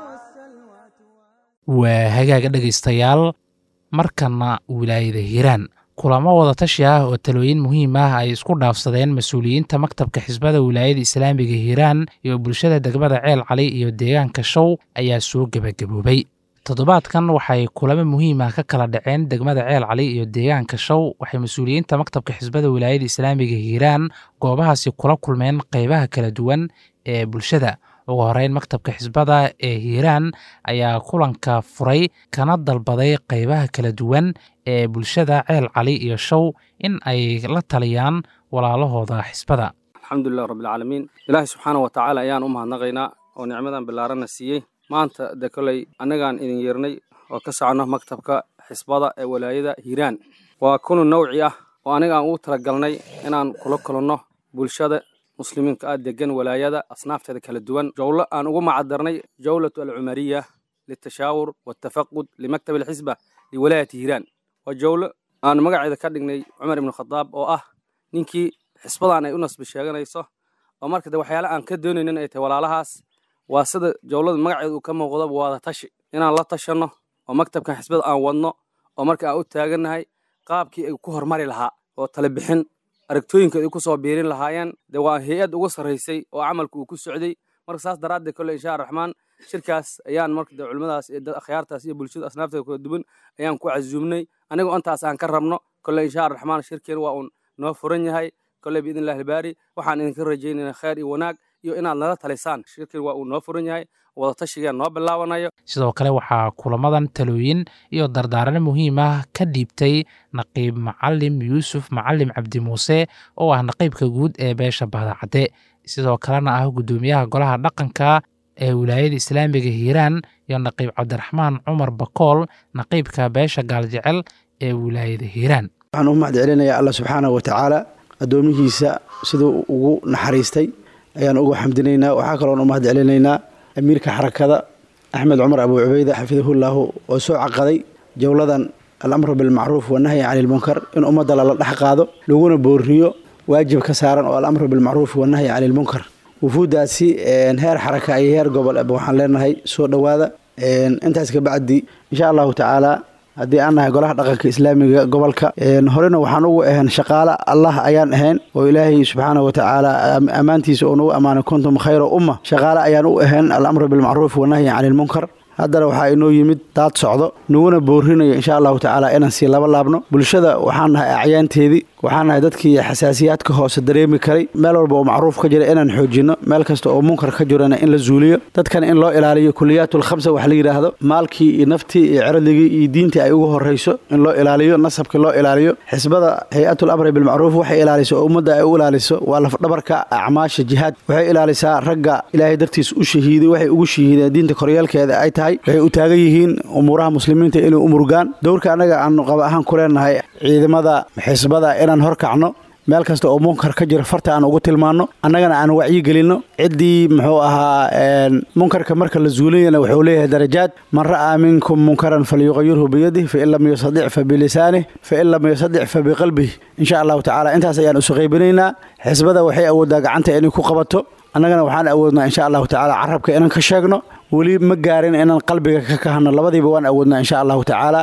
waa hagaaga dhegaystayaal markana wilaayada hiiraan kulamo wadatashi ah oo talooyin muhiim ah ay isku dhaafsadeen mas-uuliyiinta maktabka xisbada wilaayada islaamiga hiiraan iyo bulshada degmada ceel cali iyo deegaanka show ayaa soo gebagaboobay toddobaadkan waxay kulamo muhiim ah ka kala dhaceen degmada ceel cali iyo deegaanka show waxay mas-uuliyiinta maktabka xisbada wilaayada islaamiga hiiraan goobahaasi kula kulmeen qeybaha kala duwan ee bulshada ugu horeyn maktabka xisbada ee hiiraan ayaa kulanka furay kana dalbaday qeybaha kala duwan ee bulshada ceel cali iyo show in ay la taliyaan walaalahooda xisbada alxamdulilah rabbilcaalamiin ilaahay subxaana wa tacaala ayaan u mahadnaqaynaa oo nicmadan bilaarana siiyey maanta de koley annagaan idin yeernay oo ka soconno maktabka xisbada ee walaayada hiiraan waa kunu nawci ah oo aniga aan ugu talagalnay inaan kula kulanno bulshada muslimiinka ah degan walaayada asnaafteeda kala duwan jowlo aan ugu macadarnay jowlatu alcumariya litashaawur waltafaqud limaktab alxisba liwalaayati hiiraan waa jowlo aan magaceeda ka dhignay cumar ibnu khadaab oo ah ninkii xisbadan ay u nasbi sheeganayso oo marka de waxyaale aan ka doonaynin ay tahay walaalahaas waa sida jowlada magaceeda uu ka muuqdo waada tashi inaan la tashanno oo maktabkan xisbada aan wadno oo marka aan u taagannahay qaabkii ay ku hormari lahaa oo tala bixin aragtooyinka ay ku soo biirin lahaayeen dee waa hay-ad ugu sarraysay oo camalka uu ku socday marka saas daraaddeed kolle insha raxmaan shirkaas ayaan marka de culimmadaas iyo dad akhyaartaas iyo bulshada asnaafteeda kala duwan ayaan ku casuumnay anigoo intaas aan ka rabno kolle insha raxmaan shirkeen waa uun noo furan yahay kolle biidn illahi albaari waxaan idinka rajaynaynaa khayr iyo wanaag iyo inaad nala talisaan shirkeen waa uu noo furan yahay wadatashigaan noo bilaabanayo sidoo kale waxaa kulamadan talooyin iyo dardaaran muhiim ah ka dhiibtay naqiib macalim yuusuf macalim cabdi muuse oo ah naqiibka guud ee beesha bahdacadde sidoo kalena ah guddoomiyaha golaha dhaqanka ee wilaayada islaamiga hiiraan iyo naqiib cabdiraxmaan cumar bakool naqiibka beesha gaaljecel ee wilaayada hiiraan waxaan u mahad celinayaa alla subxaanahu wa tacaala addoomihiisa siduu ugu naxariistay ayaan ugu xamdinaynaa waxaa kaloon u mahad celinaynaa amiirka xarakada axmed cumar abu cubeyda xafidahullaahu oo soo caqaday jowladan alamru bilmacruuf wanahyi cani ilmunkar in ummadda lala dhex qaado laguna booriyo waajib ka saaran oo alamru bilmacruuf wanahyi cani ilmunkar wufuuddaasi heer xaraka iyo heer gobol waxaan leenahay soo dhowaada intaas kabacdi insha allahu tacaala haddii aan nahay golaha dhaqanka islaamiga gobolka horena waxaan ugu ahayn shaqaale allah ayaan ahayn oo ilaahay subxaana wa tacaala ammaantiisa oo nagu ammaanay kuntum khayra umma shaqaale ayaan u ahayn alamru bilmacruuf wanahyi cani ilmunkar haddana waxaa inoo yimid daad socdo naguna boorinayo insha allahu tacaala inaan sii laba laabno bulshada waxaan nahay acyaanteedii waxaan nahay dadkii xasaasiyaadka hoose dareemi karay meel walba oo macruuf ka jira inaan xoojinno meel kasta oo munkar ka jirana in la zuuliyo dadkan in loo ilaaliyo kuliyaatul khamsa wax la yidhaahdo maalkii iyo naftii iyo cirdigii iyo diintii ay ugu horrayso in loo ilaaliyo nasabkii loo ilaaliyo xisbada hay-atul amri bilmacruuf waxay ilaaliso oo ummadda ay u ilaaliso waa lafdhabarka acmaasha jihaad waxay ilaalisaa ragga ilaahay dartiis u shahiiday waxay ugu shahiideen diinta koryeelkeeda ay tahay waxay u taagan yihiin umuuraha muslimiinta inay u murgaan dowrka annaga aanu qaba ahaan ku leenahay ciidamada xisbada inaan horkacno meel kasta oo munkar ka jira farta aan ugu tilmaanno annagana aan wacyigelinno ciddii muxuu ahaa munkarka marka la zuulinayana wuxuu leeyahay darajaad man ra'aa minkum munkaran falyuqayirhu biyadih fain lam yastadic fa bilisaanih fain lam yastadic fa biqalbih insha allahu tacala intaas ayaan isu qaybinaynaa xisbada waxay awooddaa gacanta inay ku qabato annagana waxaan awoodnaa insha allahu tacala carabka inaan ka sheegno weli ma gaarin inaan qalbiga ka kahano labadiiba waan awoodnaa insha allahu tacaala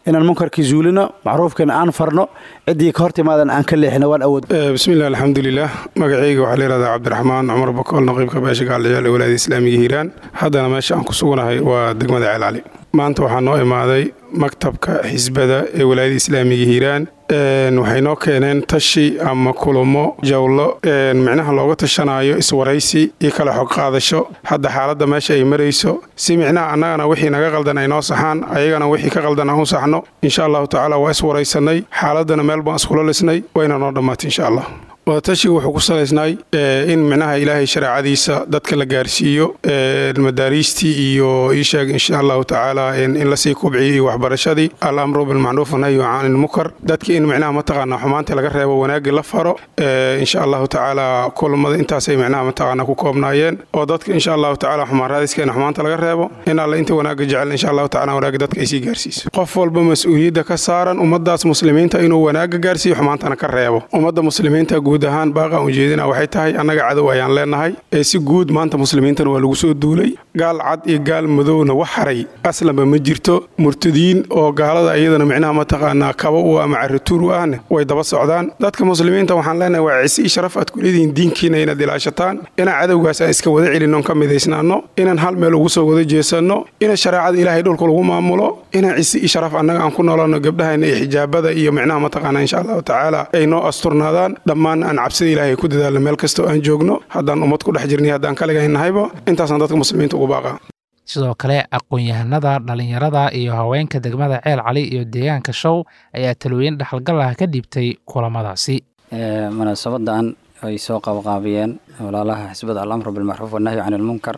inaan munkarkii zuulino macruufkiina aan farno ciddii ka hor timaadan aan ka leexino waan awood bismillahi alxamdulilah magacayga waxaa la yihahdaa cabdiraxmaan cumar bakool naqiibka beesha gaalciyaal ee walaayada islaamiga hiiraan haddana meesha aan ku suganahay waa degmada ceelcali maanta waxaa noo imaaday maktabka xisbada ee walaayada islaamiga hiiraan waxay noo keeneen tashi ama kulamo jawlo micnaha looga tashanaayo iswaraysi iyo kale xog qaadasho hadda xaaladda meesha ay marayso si micnaha annagana wixii naga qaldan ay noo saxaan ayagana wixii ka qaldan aan u saxno insha allahu tacaala waa iswaraysanay xaaladdana meel baan iskula lisnay wayna noo dhammaatay insha allah wadatashiga wuxuu ku salaysnay in micnaha ilaahay shareecadiisa dadka la gaarsiiyo madaariistii iyo iisheeg insha allahu tacaala in lasii kubciyo iyo waxbarashadii alamru bilmacruuf wanahyu can ilmukar dadka in micnaha mataqaana xumaantii laga reebo wanaagii la faro insha allahu tacaala kulamada intaasay micnaha mataqaana ku koobnaayeen oo dadka insha allahu tacaala xumaan raadiskeenna xumaanta laga reebo in alle inta wanaaga jecel insha allahu tacaala wanaaga dadka ay sii gaarsiiso qof walba mas-uuliyadda ka saaran ummadaas muslimiinta inuu wanaaga gaarsiiyo xumaantana ka reebo ummadda muslimiinta guud ahaan baaqaan ujeedina waxay tahay annaga cadow ayaan leenahay ee si guud maanta muslimiintana waa lagu soo duulay gaal cad iyo gaal madowna wax haray aslanba ma jirto murtadiin oo gaalada iyadana micnaha mataqaanaa kaba u ama carituur u ahne way daba socdaan dadka muslimiinta waxaan leenahay waa cisi iyo sharaf aad ku leedihiin diinkiina inaad ilaashataan inaan cadowgaas aan iska wada celinnoon ka midaysnaanno inaan hal meel ugu soo wada jeesanno ina shareecada ilaahay dhulka lagu maamulo inaan cisi iyo sharaf annaga aan ku noolano gabdhahayna iyo xijaabada iyo micnaha mataqaanaa insha allahu tacaala ay noo asturnaadaan dhammaan aan cabsida ilaahay ku dadaalno meel kastoo aan joogno haddaan ummad ku dhex jirnay haddaan kaligahaynnahayba intaasaan dadka muslimiinta ugu baaqaa sidoo kale aqoon-yahanada dhallinyarada iyo haweenka degmada ceel cali iyo deegaanka show ayaa talooyin dhexalgal ah ka dhiibtay kulamadaasi munaasabadan ay soo qabqaabiyeen walaalaha xisbada alamru bilmacruuf wanahyu can ilmunkar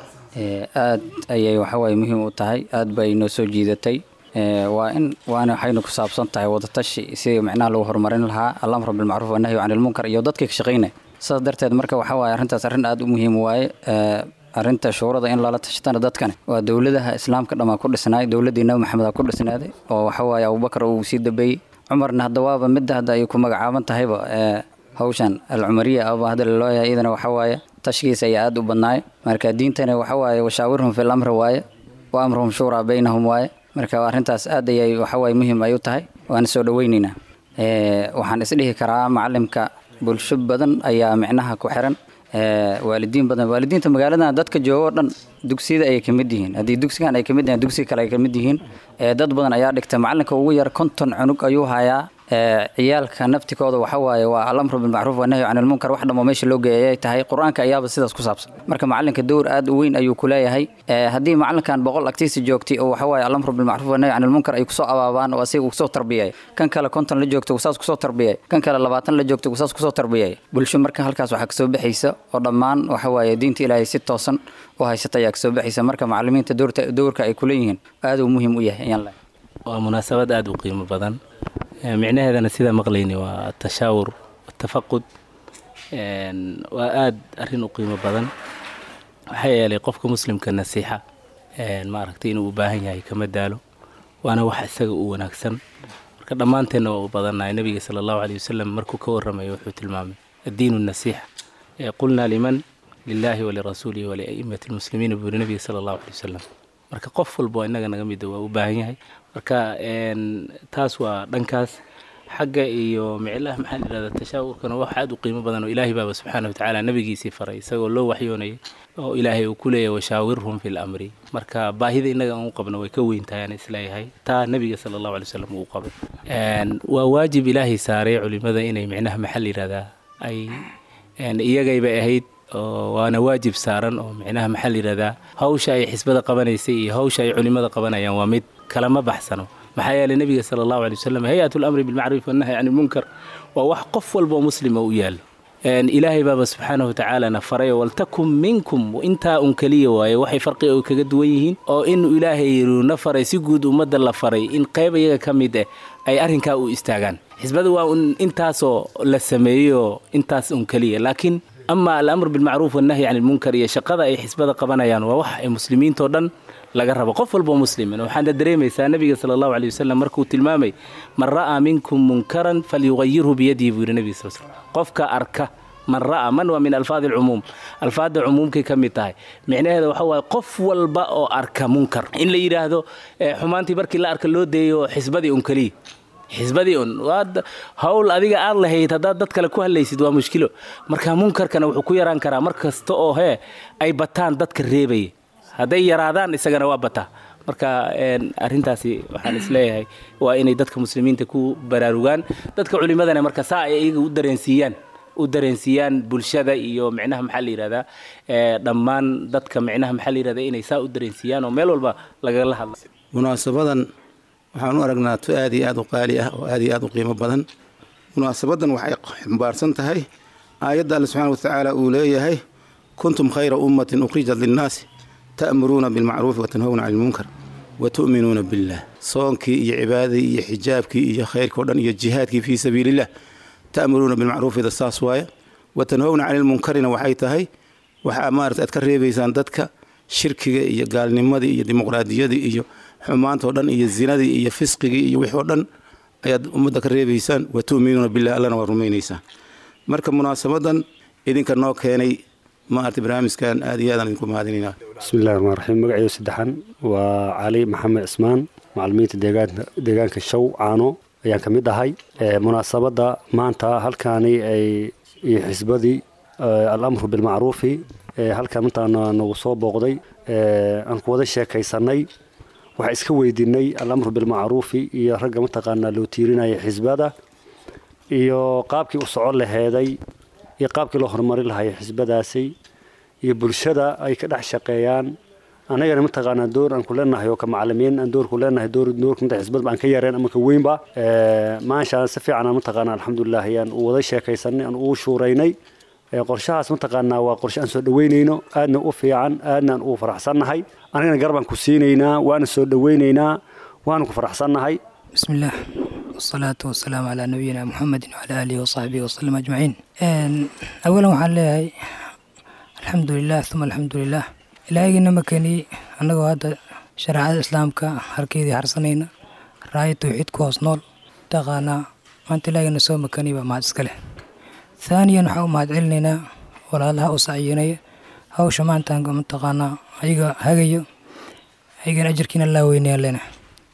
aad ayay waxawaaye muhiim u tahay aad bay noo soo jiidatay waa in waana waxayna ku saabsan tahay wadatashi sidii micnaha lagu horumarin lahaa alamru bilmacruuf wanahyu can ilmunkar iyo dadkii ka shaqaynaya sidaas darteed marka waxa waaye arrintaas arrin aad u muhiim waaye arrinta shuurada in lala tashatana dadkani waa dowladaha islaamka dhammaa ku dhisnaay dowladdii nabi maxamed ku dhisnaaday oo waxa waaye abubakar uu sii dambeeyey cumarna hadda waaba midda hadda ay ku magacaaban tahayba hawshan alcumariya aba hadda lalooyahay iyadana waxa waaye tashkiisa ayaa aad u badnaay marka diintana waxa waaye washaawirhum fil amri waaye wa amruhum shuuraa baynahum waaye marka arrintaas aad ayay waxawaaye muhiim ay u tahay waana soo dhoweynaynaa waxaan isdhihi karaa macalimka bulsho badan ayaa micnaha ku xiran waalidiin badan waalidiinta magaaladan dadka jooga oo dhan dugsiyada ayay ka mid yihiin haddii dugsigan ay ka mid yihiin dugsiga kale ay ka mid yihiin dad badan ayaa dhigta macalinka ugu yar konton cunug ayuu hayaa ciyaalka naftikooda waxa waaye waa alamru bilmacruuf wanahyu can ilmunkar wax dhammo meesha loo geeyay ay tahay qur-aanka ayaaba sidaas ku saabsan marka macalinka dowr aad u weyn ayuu ku leeyahay haddii macalinkan boqol agtiisa joogtay oo waxa waaye alamru bilmacruuf wanahyu can ilmunkar ay kusoo abaabaan oo asiga kusoo tarbiyay kan kale konton la joogto saas kusoo tarbiyay kan kale labaatan la joogto saas kusoo tarbiyay bulsho marka halkaas waxaa kasoo baxaysa oo dhammaan waxa waaye diinta ilaahay si toosan u haysata ayaa kasoo baxaysa marka macalimiinta dowrka ay kuleeyihiin aad uu muhiim u yahay ayaan leeyahay waa munaasabad aada u qiimo badan micnaheedana sidaa maqlayni waa tashaawur tafaqud waa aada arrin u qiimo badan waxaa yeelay qofka muslimka nasiixa maaragtay inuu u baahan yahay kama daalo waana wax isaga u wanaagsan marka dhammaanteenna waa u badannahay nabiga sala allahu aleyh wasalam markuu ka warramayo wuxuu tilmaamay addiinu nasiixa qulnaa liman lilaahi walirasuulihi waliaimati lmuslimiina buu yiri nabiga sala allahu aley wasalam marka qof walba innaga naga mida waa u baahan yahay marka taas waa dhankaas xagga iyo miclaha maxaa la yidhahdaa tashaawurkana wax aad u qiimo badan oo ilaahay baaba subxaana wa tacaala nabigiisii faray isagoo loo waxyoonayay oo ilaahay uu ku leeyahay washaawirhum fi lamri marka baahida innaga aan u qabno way ka weyn tahay aan isleeyahay taa nabiga sala allahu alay wasalam uu qabay waa waajib ilaahay saaray culimada inay micnaha maxaa la yidhahdaa ay iyagaybay ahayd oo waana waajib saaran oo micnaha maxaa la yidhahdaa hawsha ay xisbada qabanaysay iyo hawsha ay culimada qabanayaan waa mid kalama baxsano maxaa yeelay nebiga sala allahu alay wasalam hay-at lamri bilmacruuf wannahy can ilmunkar waa wax qof walba oo muslima u yaalo ilaahay baaba subxaanahu watacaalana faray waltakun minkum intaa un keliya waaye waxay farqi oo kaga duwan yihiin oo inuu ilaahay na faray si guud ummadda la faray in qayb iyaga ka mid ah ay arrinkaa u istaagaan xisbada waa un intaasoo la sameeyo intaas un keliya laakiin ama alamr bilmacruuf wannahyi can ilmunkar iyo shaqada ay xisbada qabanayaan waa wax ay muslimiintao dhan laga rabo qof walboo muslimin waxaana dareemaysaa nabiga sala allahu aley wasalam markuu tilmaamay man ra'aa minkum munkaran falyuqayirhu biyadihi buu yidhi nebiga sal slm qofka arka man ra'a man waa min alfaadi alcumuum alfaadda cumuumkay ka mid tahay micnaheeda waxa waaye qof walba oo arka munkar in la yidhaahdo xumaantii markii la arka loo deeyo xisbadii un keliya xisbadii un hawl adiga aad lahayd haddaad dad kale ku hadlaysid waa mushkilo marka munkarkana wuxuu ku yaraan karaa mar kasta oo hee ay bataan dadka reebaya hadday yaraadaan isagana waa bataa marka arintaasi waxaan isleeyahay waa inay dadka muslimiinta ku baraarugaan dadka culimadana marka saa ay iyaga u dareensiiyaan u dareensiiyaan bulshada iyo micnaha maxaa la yidhahdaa dhammaan dadka micnaha maxaa la yidhahdaa inay saa u dareensiiyaan oo meel walba lagala hadla munaasabadan waxaan u aragnaa to aad iyo aad u qaali ah oo aad iyo aad u qiimo badan munaasabadan waxay xambaarsan tahay aayadda alle subxaana watacaala uu leeyahay kuntum khayra ummatin ukhrijat linnaasi ta'muruuna bilmacruufi watanhawna cani ilmunkar watu'minuuna billah soonkii iyo cibaadadii iyo xijaabkii iyo khayrkii o dhan iyo jihaadkii fii sabiilillah ta'muruuna bilmacruufida saas waaye watanhawna cani ilmunkarina waxay tahay waxaa maarata aad ka reebaysaan dadka shirkiga iyo gaalnimadii iyo dimuqraadiyadii iyo xumaanta oo dhan iyo zinadii iyo fisqigii iyo wixii oo dhan ayaad ummadda ka reebaysaan wa tu'minuuna billah allana waa rumaynaysaan marka munaasabadan idinka noo keenay maarata barnaamijkan aad iyo aadaan idinku mahadinaynaa bismillahi raxmaan raxiim magacaygu saddexan waa cali maxamed cismaan macalimiinta deegaanka deegaanka show caano ayaan ka mid ahay munaasabadda maanta halkaani ay iyo xisbadii alamru bilmacruufi halkan intaana nagu soo booqday aan ku wada sheekaysanay waxaa iska weydiinay alamru bilmacruufi iyo ragga mataqaanaa loo tiirinaya xisbada iyo qaabkii u socon laheeday iyo qaabkii loo horumarin lahaya xisbadaasi iyo bulshada ay ka dhex shaqeeyaan anagana mataqaanaa door aan ku leenahay oo ka macalimiin aan door ku leenahay door doorka inta xisbad aan ka yareen ama ka weynba maashaan si fiican aan mataqaanaa alxamdulilah ayaan u wada sheekaysanay aan ugu shuuraynay qorshahaas mataqaanaa waa qorshe aan soo dhaweynayno aadna u fiican aadna aan ugu faraxsannahay anigana garbaan ku siinaynaa waana soo dhaweynaynaa waana ku faraxsannahay bismillaah wasalaatu wasalaamu calaa nabiyina muxamedin wacalaa aalihi wasaxbihi wasalam ajmaciin awalan waxaan leeyahay alxamdulilah uma alxamdulilah ilaahaygiina ma keeniyey annagoo hadda shareecada islaamka harkeydii harsanayna raaya tawxiid ku hoos nool taqaanaa maanta ilaahaygiina soo makaniy baa mahad iska leh thaaniyan waxaa u mahad celinaynaa walaalaha u sacyinaya hawsha maantaan mataqaanaa ayaga hagayo ayagana ajarkiina laa weynaya lena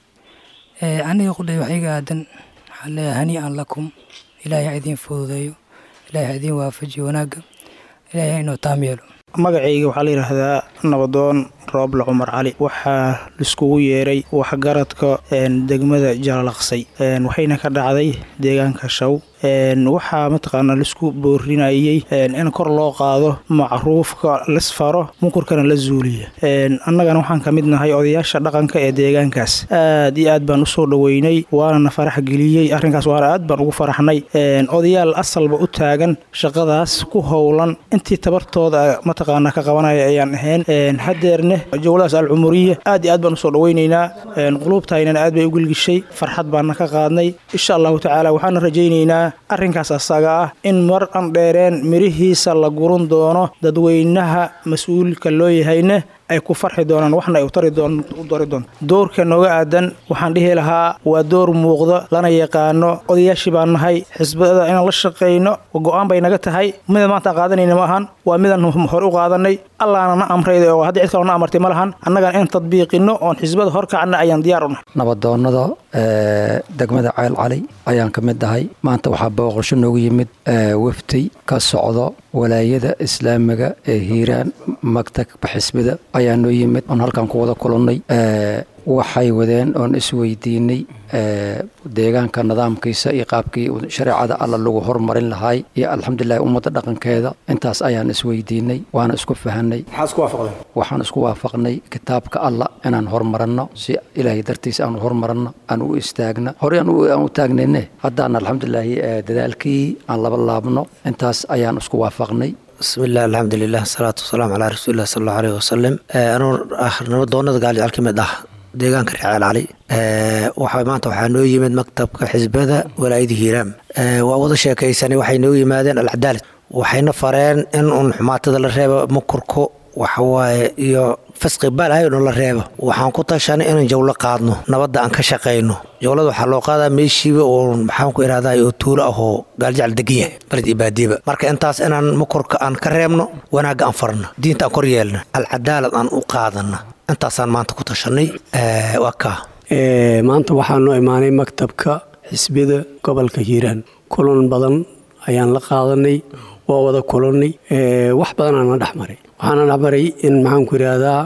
aniga qudhay wax iga aadan waxaan leeyahay hanii'an lakum ilaahay ha idiin fududeeyo ilaahay ha idiin waafajiyo wanaagga ilaahay ha inoo taam yeelo magacayga waxaa la yidhaahdaa nabadoon rooble cumar cali waxaa laiskugu yeeray waxgaradka degmada jalalaqsay waxayna ka dhacday deegaanka shaw waxaa mataqaanaa laisku boorinayey in kor loo qaado macruufka lasfaro munkurkana la zuuliya annagana waxaan ka mid nahay odayaasha dhaqanka ee deegaankaas aad iyo aad baan usoo dhoweynay waanana farax geliyey arrinkaas waana aad baan ugu faraxnay odayaal asalba u taagan shaqadaas ku howlan intii tabartooda mataqaanaa ka qabanaya ayaan ahayn hadeerne jowladaas alcumuriya aad iyo aad baan usoo dhaweynaynaa quluubtaynana aad bay u gelgishay farxad baana ka qaadnay insha allahu tacaala waxaana rajaynaynaa arrinkaas asaga ah in mar an dheereen mirihiisa la guran doono dadweynaha mas-uulka loo yahayna ay ku farxi doonaan waxna ay u dari doonto doorka nooga aadan waxaan dhihi lahaa waa door muuqda lana yaqaano odayaashii baan nahay xisbada inaan la shaqayno go-aan bay naga tahay mida maanta qaadanayna ma ahan waa midaan hore u qaadanay allaana na amrayda oo haddii cid kaloo na amartay ma lahan annagana in tadbiiqino oon xisbada horkacna ayaan diyaar u nahay nabadoonnada degmada ceel cali ayaan ka mid ahay maanta waxaa booqasho noogu yimid wafdi ka socdo walaayada islaamiga ee hiiraan magtabka xisbida ayaa noo yimid oon halkan ku wada kulannay waxay wadeen oon isweydiinay deegaanka nidaamkiisa iyo qaabkii shareecada alla lagu hormarin lahaay iyo alxamdulilahi ummadda dhaqankeeda intaas ayaan isweydiinay waana isku fahanay waxaan isku waafaqnay kitaabka alla inaan hormaranno si ilaahay dartiisa aan hormaranno aan u istaagno horey aan u taagnayne haddaan alxamdulilaahi dadaalkii aan laba laabno intaas ayaan isku waafaqnay bismillahi alxamdulilah asalaatu wasalaamu calaa rasuulilah sal allahu aleyh wasalam anuu ah nabadoonada gaaljecel ka mid ah deegaanka reeceel cali waxa maanta waxaa noo yimid maktabka xisbada walaayada hiiraam waa wada sheekaysanay waxay noo yimaadeen alcadaalad waxayna fareen in uun xumaatada la reebo mukurko waxawaaye iyo fasqi balahay no la reebo waxaan ku tashanay inaan jawlo qaadno nabadda aan ka shaqayno jawlada waxaa loo qaadaa meeshiiba oo maxaan ku ihahdaa oo tuulo ahoo gaaljacal degan yahay baled iyo baadiba marka intaas inaan makorka aan ka reebno wanaagga aan farno diinta aan kor yeelna alcadaalad aan u qaadana intaasaan maanta ku tashanay waa kaa maanta waxaa noo imaanay maktabka xisbiyada gobolka hiiraan kulan badan ayaan la qaadanay waa wada kulannay wax badanaana dhex maray waxaana dhex maray in maxaanku idhaahdaa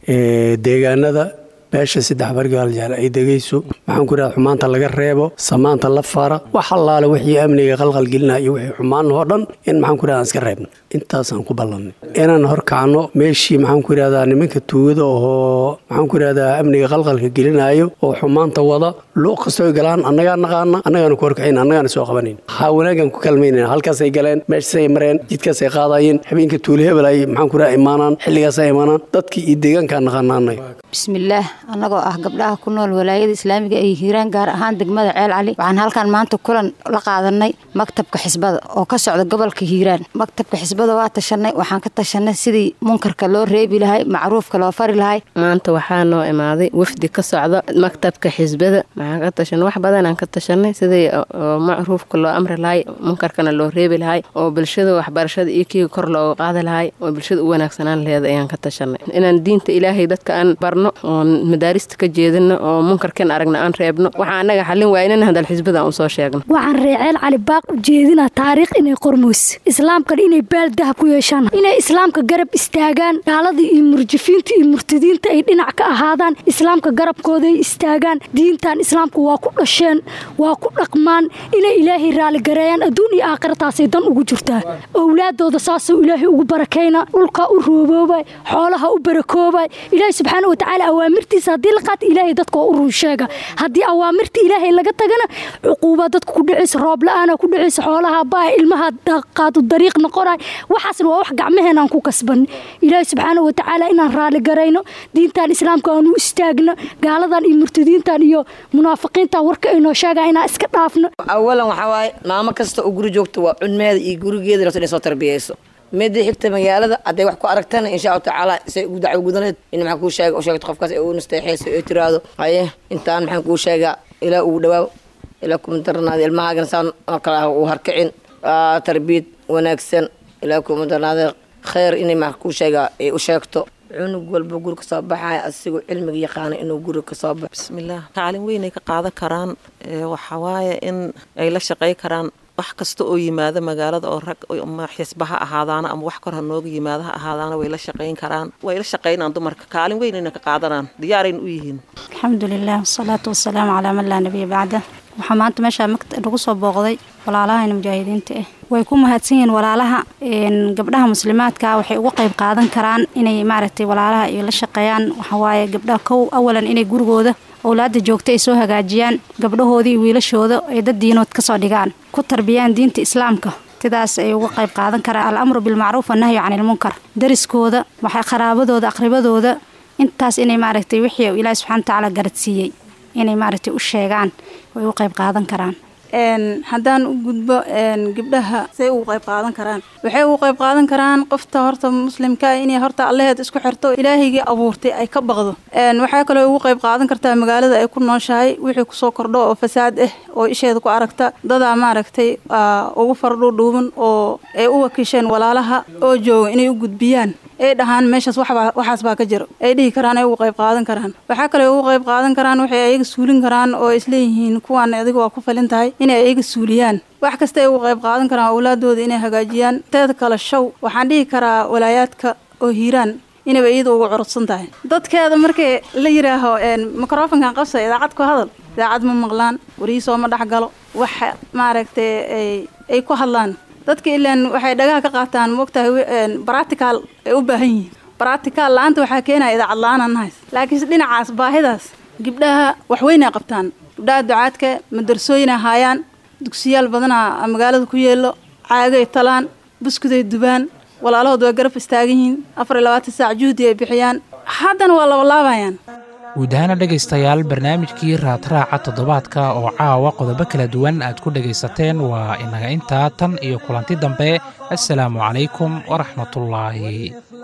deegaanada beesha saddex bargaaljaal ay degayso maxaanku idhahda xumaanta laga reebo samaanta la fara wax allaale wixii amniga qalqalgelinaya iyo wixii xumaan oo dhan in maxaanku idhahda aan iska reebno intaasaan ku ballannay inaan horkacno meeshii maxaanku idhahdaa nimanka tuugada oo maxaanku idhahdaa amniga qalqalka gelinayo oo xumaanta wada luuq kastoo galaan annagaa naqaana annagaana ku horkacayn annagaana soo qabanayn waxaa wanaagaan ku kalmaynayna halkaasay galeen meeshaasay mareen jidkaasay qaadayeen habeenka tuuli hebel ay maxaanku idhahda imaanaan xilligaasay imaanaan dadkii iyo deegaankaa naqaana annaga bismillaah annagoo ah gabdhaha ku nool walaayada islaamiga ee hiiraan gaar ahaan degmada ceel cali waxaan halkan maanta kulan la qaadanay maktabka xisbada oo ka socda gobolka hiiraan maktabka xisbada waa tashanay waxaan ka tashanay sidii munkarka loo reebi lahay macruufka loo fari lahay maanta waxaa noo imaaday wafdi ka socda maktabka xisbada waxaan ka tashanay wax badanaan ka tashanay sidii macruufka loo amri lahay munkarkana loo reebi lahay oo bulshada waxbarashada iyo kiiga kor looga qaadi lahay oo bulshada u wanaagsanaan laheed ayaan ka tashanay inaan diinta ilaahay dadka aan barno oon madaarista ka jeedino oo munkarkan aragna aan reebno waxaa annaga xallin waaynan hadal xisbada aan usoo sheegno waxaan reeceel cali baaq u jeedinaa taariikh inay qormoys islaamkana inay baal dahab ku yeeshaan inay islaamka garab istaagaan gaaladii iyo murjifiinta iyo murtadiinta ay dhinac ka ahaadaan islaamka garabkooda ay istaagaan diintan islaamka waa ku dhasheen waa ku dhaqmaan inay ilaahay raaligareeyaan adduun iyo aakhirataasay dan ugu jirtaa owlaadooda saasuu ilaahay ugu barakayna dhulkaa u rooboobay xoolaha u barakoobay ilaahay subxaana watacaala awaamirtiisa haddii la qaata ilaahay dadka waa u run sheega haddii awaamirta ilaahay laga tagana cuquuba dadka ku dhicaysa roob la-aana ku dhicaysa xoolaha baa ilmaha qaadu dariiq noqonay waxaasna waa wax gacmaheenaan ku kasban ilaahay subxaana watacaala inaan raali garayno diintan islaamka aan u istaagno gaaladan iyo murtadiintan iyo munaafiqiintan warka aynoo sheegaa inaan iska dhaafno awalan waxaa waaye maamo kasta oo guri joogta waa cunmeeda iyo gurigeeda rabto inay soo tarbiyeyso midii xigta magaalada hadday wax ku aragtana insha allahu tacaala say ugu dacwo gudaneed in maxaan kuu sheega u sheegto qofkaas ee u nasteexeyso ee tiraahdo haye intaan maxaan kuu sheegaa ilaa ugu dhawaaw ilaa kuma darnaada ilmahaagana saan oo kale ah uu harkicin tarbiyad wanaagsan ilaa kuma darnaada khayr inay maxaan kuu sheegaa ay u sheegto cunug walba guri ka soo baxaya asigoo cilmiga yaqaana inuu guri ka soo baxo bismillaah kaalin weynay ka qaadan karaan waxawaaye in ay la shaqey karaan wax kasta oo yimaado magaalada oo rag ama xisba ha ahaadaana ama wax kor ha nooga yimaado ha ahaadaana way la shaqayn karaan way la shaqaynaan dumarka kaalin weynayna ka qaadanaan diyaarayna u yihiin alxamdulilah wasalaatu wasalaamu calaa man laa nabiya bacda waxaa maanta meeshaa lagu soo booqday walaalahayna mujaahidiinta ah way ku mahadsan yihiin walaalaha gabdhaha muslimaadka waxay uga qayb qaadan karaan inay maaragtay walaalaha ay la shaqeeyaan waxawaaye gabdhaha kow awalan inay gurigooda owlaada joogta ay soo hagaajiyaan gabdhahoodii iyo wiilashooda ay dad diinood kasoo dhigaan ku tarbiyaan diinta islaamka sidaas ay uga qayb qaadan karaan al-amru bilmacruuf annahyu cani ilmunkar dariskooda waxay qaraabadooda aqribadooda intaas inay maaragtay wixii ilaahi subxana watacaala garadsiiyey inay maaragtay u sheegaan way u qayb qaadan karaan haddaan u gudbo gabdhaha say ugu qayb qaadan karaan waxay ugu qayb qaadan karaan qofta horta muslimka inay horta allaheed isku xirto ilaahaygii abuurtay ay ka baqdo waxaa kaloo ugu qayb qaadan kartaa magaalada ay ku nooshahay wixii kusoo kordho oo fasaad ah oo isheeda ku aragta dadaa maaragtay ugu fardhuudhuuban oo ay u wakiisheen walaalaha oo jooga inay u gudbiyaan ay dhahaan meeshaas waxaas baa ka jiro ay dhihi karaan ay ugu qayb qaadan karaan waxaa kale ugu qayb qaadan karaan waxay ayaga suulin karaan oo isleeyihiin kuwaan adiga waa ku falin tahay inay ayaga suuliyaan wax kasta ay ugu qayb qaadan karaan awlaadooda inay hagaajiyaan teeda kale show waxaan dhihi karaa walaayaadka oo hiiraan inayba iyada ugu curudsan tahay dadkeeda markii la yidhaaho microfonkan qabsa idaacad ku hadal idaacad ma maqlaan wariisoo ma dhex galo waxa maaragtay ay ku hadlaan dadka ilaan waxay dhagaha ka qaataan moogtahay baratical ay u baahan yihiin baratical la-aanta waxaa keenaya idaacad la-aan nahays laakiinse dhinacaas baahidaas gabdhaha waxweynay qabtaan gabdhaha ducaadka madarasooyina haayaan dugsiyaal badanaa magaalada ku yeelo caagay talaan buskuday dubaan walaalahood waa garab istaagan yihiin afar iyo labaatan saac juhdi ay bixiyaan haddana waa labalaabayaan guud ahaana dhegaystayaal barnaamijkii raadraaca toddobaadka oo caawa qodobo kala duwan aad ku dhegaysateen waa inaga intaa tan iyo kulanti dambe assalaamu calaykum waraxmatullaahi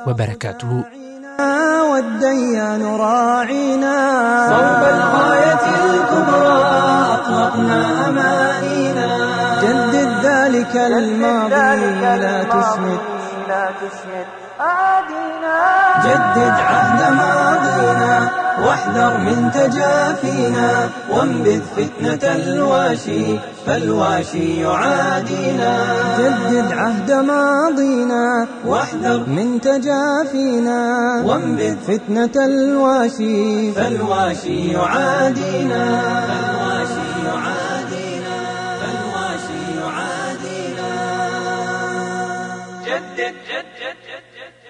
wabarakaatuhu والديان راعينا صوب الغاية الكبرى أطلقنا أمانينا جدد ذلك الماضي لا تسمد جدد عهد ماضينا واحذر من تجافينا وانبذ فتنة الواشي فالواشي يعادينا جدد عهد ماضينا واحذر من تجافينا وانبذ فتنة الواشي فالواشي يعادينا فالواشي يعادينا فالواشي يعادينا جدد جدد جدد